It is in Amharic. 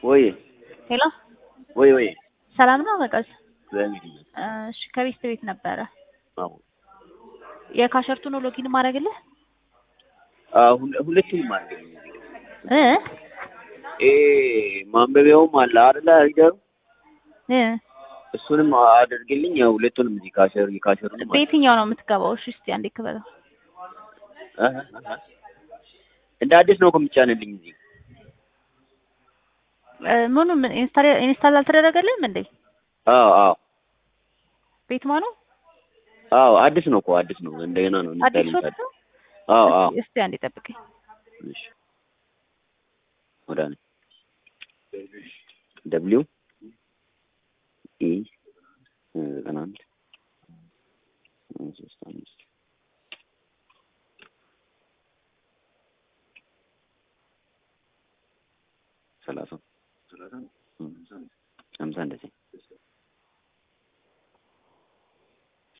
ወይ ሄሎ ወይ ወይ ሰላም ነው መቀስ? እግዚአብሔር እሺ ከቤት ቤት ነበረ አዎ የካሸርቱ ነው ሎጊን ማድረግልህ አሁን ሁለቱንም አድርገኝ እ ኤ ማንበቢያውም አለ አይደለ ሪደሩ እ እሱንም አድርግልኝ። ያው ሁለቱንም እዚህ ካሸር የካሸሩንም አለ። በየትኛው ነው የምትገባው? እሺ እስቲ አንዴ ክበለው። አሀ፣ አሀ። እንደ አዲስ ነው እኮ የምጫንልኝ እዚህ እ ምኑ ምን ኢንስታል ኢንስታል አልተደረገልህም እንዴ? አዎ አዎ ቤት ማኑ አዎ አዲስ ነው እኮ አዲስ ነው። እንደገና ነው አዲስ ኢንስታል ሶፍት ነው? አዎ አዎ እስቲ አንዴ ጠብቀኝ። እሺ ወደ እኔ ደብሊው ኢ ዘጠና አንድ ሶስት አምስት ሰላሳ ሀምሳ እንደዚህ